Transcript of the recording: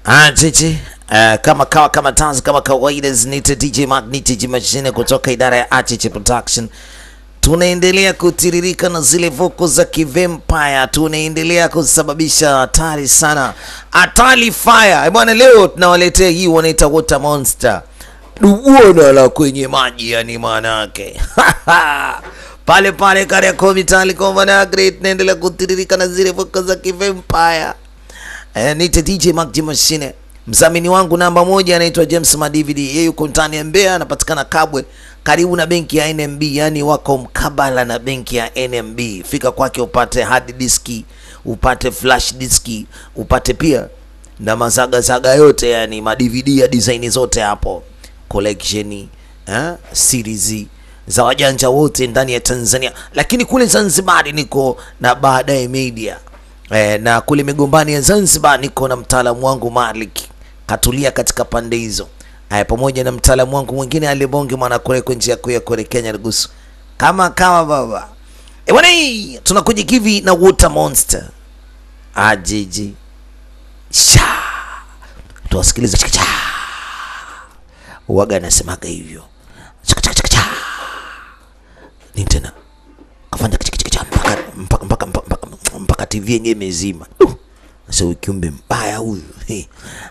Ah, chichi. Uh, kama kawa kama tanzi kama kawaida zinite DJ Magneti mashine kutoka idara ya Achiche Production. Tunaendelea kutiririka na zile voko za kivampire, tunaendelea kusababisha hatari sana, hatari fire Eh, bwana. Leo tunawaletea hii wanaita water monster, dubuona la kwenye maji, yani maana yake pale pale Kariakoo Vitali Convanagrate, tunaendelea kutiririka na zile voko za kivampire. Eh, nite DJ Mark J Machine. Mdhamini wangu namba moja anaitwa James Madividi. Yeye yuko ndani ya Mbeya, anapatikana Kabwe, karibu na benki ya NMB, yani wako mkabala na benki ya NMB. Fika kwake upate hard diski, upate flash diski, upate pia na mazagazaga yote, yani ma DVD ya design zote hapo, collection eh, series za wajanja wote ndani ya Tanzania, lakini kule Zanzibar niko na baadaye media Eh, na kule migombani ya Zanzibar niko na mtaalamu wangu Malik katulia katika pande hizo eh, pamoja na mtaalamu wangu mwingine alibonge mwana kule kwa njia kuu ya kule Kenya Rugusu kama kama baba eh, bwana hii tunakuja kivi na Water Monster ajiji sha tuwasikilize chika cha uwaga anasemaga hivyo chika chika chika cha nini tena kafanya chika chika cha mpaka mpaka mpaka mpaka mpaka TV yenyewe imezima. Uh, Sasa huyu kiumbe mbaya huyu. He.